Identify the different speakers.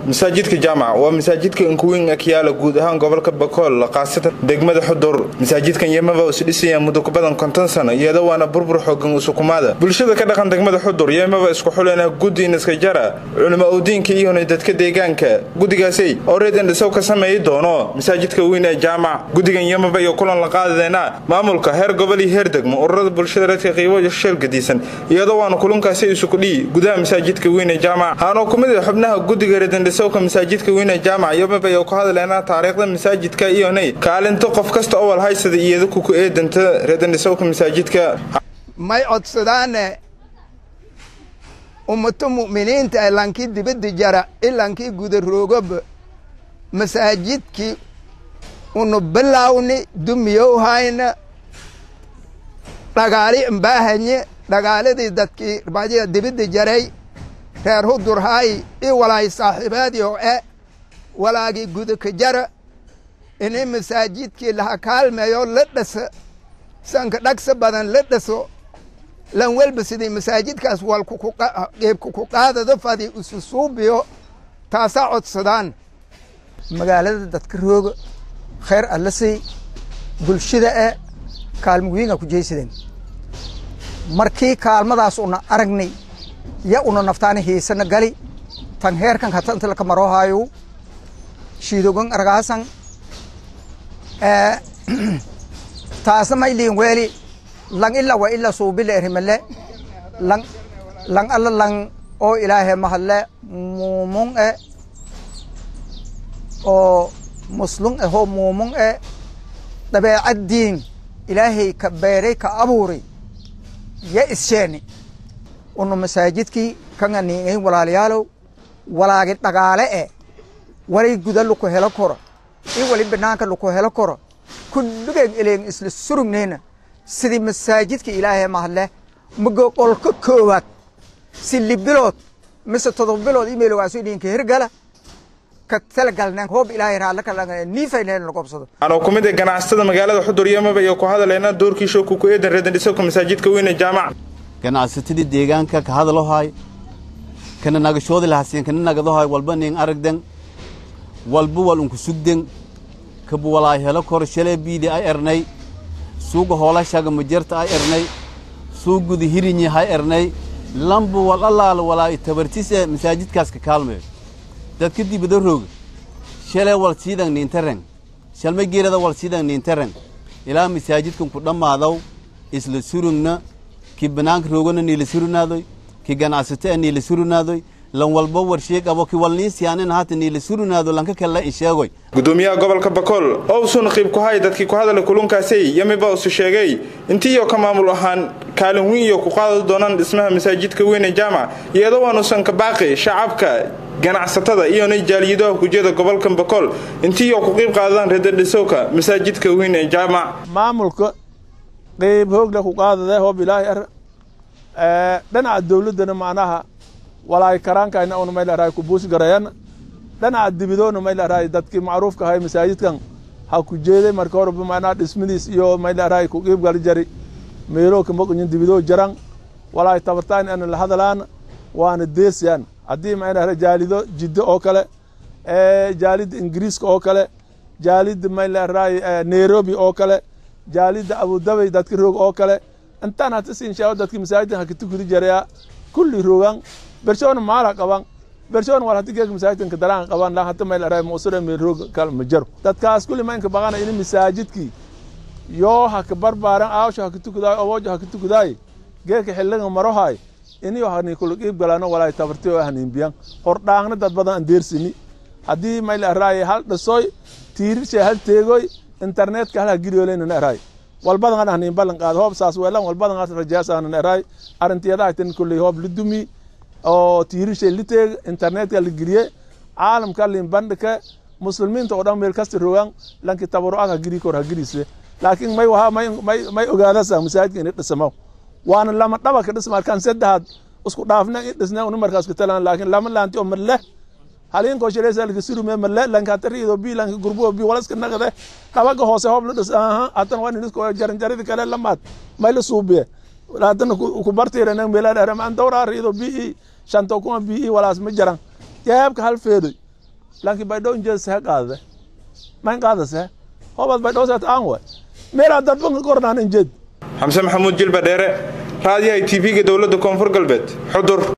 Speaker 1: masaajidka jaamac waa masaajidka inkuweyn akiyaala guud ahaan gobolka bakool khaasatan degmada xudur masaajidkan yemaba is dhisaya muddo ku badan konton sano iyada waana burbur xoogan usukumaada bulshada ka dhaqan degmada xudur yemaba isku xulena guddi inaska jara culimo owdiinka iyona dadka deegaanka guddigaasi oo reed indhisow ka sameeyi doono masaajidka weyn ee jaamac guddigan yemaba iyo kulan la qaadadeena maamulka heer gobol iyo heer degmo ururada bulshada reedka qiibo sheelgadiisan iyadoo waana kulunkaasi isukudhii gudaha masaajidka weyn ee jaamac haanoo ku mid a xubnaha guddiga reedindhisowka masaajidka weyn ee jaamac yemaba iyo ku hadleena taariikhda masaajidka iyonay kaalinta qof kasta oo walhaysada iyada kuku eedanta reedindhisowka masaajidka
Speaker 2: may codsadaane ummato mu'miniinta ee lankii dibadda jara ilankii guda roogaba masaajidkii unu bilawni dumiyow hayna dhagaali imbaahanye dhagaaladii dadkii rbaadiya dibadda jaray reer hudurhay i walaay saaxiibaadii oo e walaagii gudaka jara ini masaajidkii laha kaalmeeyo la dhasa sanka dhagsa badan la dhaso lan welba sidii masaajidkaas walqeebka ku qaadado fadi isu suubiyo taasaa codsadaan
Speaker 3: magaalada dadka rooga khayr alla say bulshada e kaalmo wiinga ku jeysadeen markii kaalmadaas una aragnay ya una naftaani hiisana gali tan heerkan hatanta laka maroohayo shiidogan argaasan taasna mayliin weeli lang ila wa ila suubile erimale lang lang alla lang oo ilaahe mahalle muumung e oo muslung ahoo muumung e dabeecaddiin ilaahay ka beeray ka abuuray ya issheeni unu masaajidkii kanga niingayn walaalayaalow walaagi dhagaale e walay guda luku helo koro i wali banaanka luku helo koro kulligeen eleen isla surugnayna sidii masaajidka ilaahay mahadle mago qolka koowaad si libilood mise todoba bilood imeelogaaso idinka hirgala ka talagalneen hoob ilaahay raallaka niifayneen la gobsado
Speaker 1: anoo ku mid a ganacsatada magaalada xudur yemaba iyo ku hadaleena doorkii shooku ku eedan reedandhisowka masaajidka weyn ee jaamac
Speaker 4: ganacsatadii deegaanka ka hadalohay kana nagashoodi lahasiin kana nagadohay walba nin aragden walba wal unku sugden kabu walaay helo kor shalee biidi ay ernay suuga hoolashaga majarta ay ernay suugudi hirinyi hay ernay lambu wal allaala walaay tabartise masaajidkaas ka kaalmeyo dadka dibada rooga shalee wal siidan niintareng shalma geerada wal siidan niintareng ilaa masaajidkan ku dhammaadaw isla surugna ki banaanka roogana niila surunaadoy ki ganacsato a niila surunaadoy lan walba warsheeg abo ki walniisiyaanin hata niila surunaado lanka kalla in sheegoy
Speaker 1: gudoomiyaha gobolka bakool oo usu naqiib ku hay dadkii ku hadala kulunkaasay yemiba usu sheegay intiiyo ka maamul ahaan kaalin weyn iyo ku qaadi doonaan dhismaha masaajidka weyn ee jaamac iyadoo waanuusan ka baaqi shacabka ganacsatada iyona jaaliyadaha kujeda gobolka bakool intiiyo ku qiib qaadadaan reedadhisowka masaajidka weyn ee jaamac
Speaker 5: maamulka qeyb hoogla ku qaadade hoob ilaahay ar dhinaca dawladdana macnaha walaay karaankayna una may larahay ku buusi garayan dhinaca dibidoona may larahay dadkii macruufka ahay masaajidkan ha ku jeeday marka horeba macnaha dhismadiis iyo may larahay ku qiib gali jari meelo kamaqunyin dibidoo jaran walaay tabartaan ana la hadalaan waana deesyan haddii may larahay jaalido jiddo oo kale jaalida ingiriiska oo kale jaalida may larahay nairobi oo kale jaalida abudabay dadka roog oo kale intaan hata siinshaa dadki masaajidkan hakitukudi jaraya kulli roogan bershoona maala qaban bershoona wal hati geeg masaajidkan kadaraan qaban la hata mayl aray muusure meel roog kal ma jaro dadkaas kulli maynka baqana ini masaajidkii yoo haka barbaaran aawsho hakitukudaay oboojo hakitukudaay geeka xilliga marohaay iniyo hani kulu qiib galano walaay tabarti oo haniimbiyan hordhaangna dad badan aan deersini haddii mayl araay hal dhasoy tiirishe hal teegoy internetka hal hagiriyoleynan araay walbadan an haniin ballan qaado hoob saas weelan walbadan as rajaasanan eraay arintiyadaha tan kulley hoob lidumi oo tiirishay liteeg internetka la geliye caalamka lin bandhike muslimiinta oo dhan meel kasta rogan lanki tabarucad hagiri kor hagirise laakiin may waha may may may ogaadasa masaajidka ini dhisamo waana lama dhaba ka dhisma arkaan saddexaad isku dhaafna in dhisna unu markaas ka talaan laakiin lama laanti oo marle halin ko shiraysa laka sirume marle lanka tariido bi lanka gurbo bi walaska naqde dhabaga hoose hoob la dhis aha hatan waa inisko jaran jaridi kale lamaad may la suubiye haddana ku bartiirana meelaa dhahra maan dawraa riido bi shanto kuma bi walaas ma jaran jeebka hal feedoy laakiin baydhow injeed sehe qaadade mayn qaadase hobaad baydhow seet aan way meelaa dadban kornaan injeed
Speaker 1: xamse maxamuud jilba dheere raadiyaha t v-ga dowladda koonfur galbeed xudur